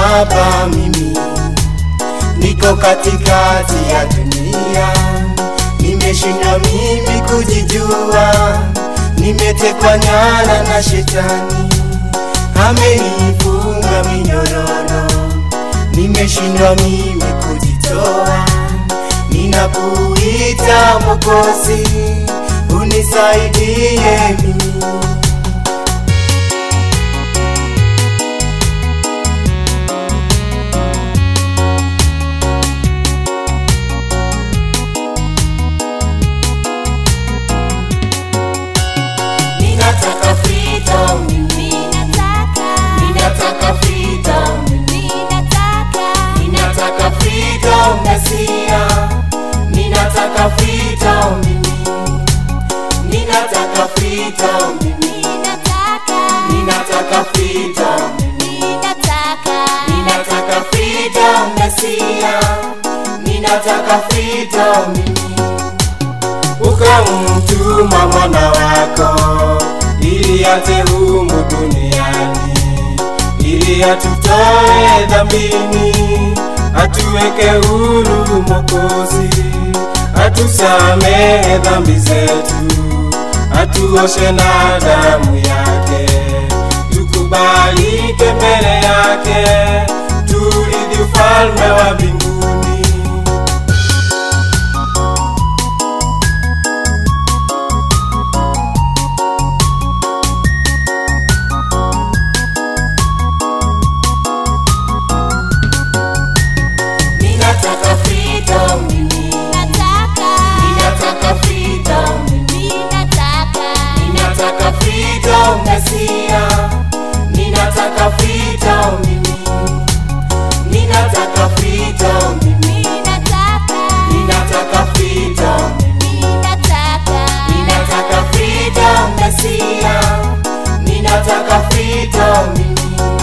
hapa mimi niko katikati ya dunia, nimeshindwa mimi kujijua, nimetekwa nyara na shetani, amenifunga minyororo, nimeshindwa mimi kujitoa, ninakuita Mwokozi, unisaidie mimi. Ninataka freedom mimi. Ninataka freedom mimi. Ninataka freedom Mesia. Ninataka freedom mimi. Ninataka freedom mimi. Ninataka freedom mimi. Ninataka freedom Mesia. Ninataka freedom mimi. ukamtuma mwana wako ili aje humu duniani ili atutoe dhambini atuweke huru Mwokozi, atusamehe dhambi zetu, atuoshe na damu yake, tukubalike mbele yake, turithi ufalme wa mbinguni. Ninataka freedom mimi. Ninataka freedom mimi. Ninataka freedom Mesia. Ninataka freedom mimi. Ninataka freedom mimi. Ninataka freedom mimi. Ninataka freedom Mesia. Ninataka freedom mimi.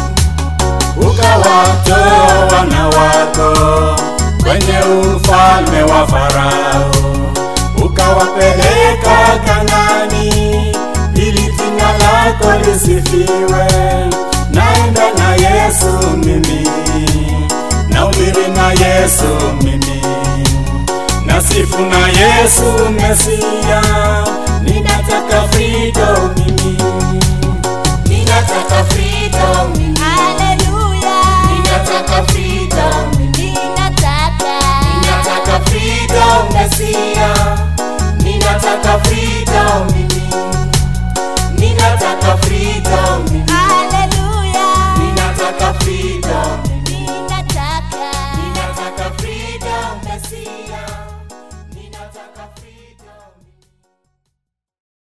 ukawatoa wana wako kwenye ufalme wa Farao, ukawapeleka Kanani ili jina lako lisifiwe. Naenda na Yesu mimi, nahubiri na Yesu mimi, nasifu na Yesu Mesia, ninataka freedom mimi. Ninataka freedom mimi. Ninataka freedom mimi. Ninataka freedom Mesia. Ninataka freedom mimi. Ninataka freedom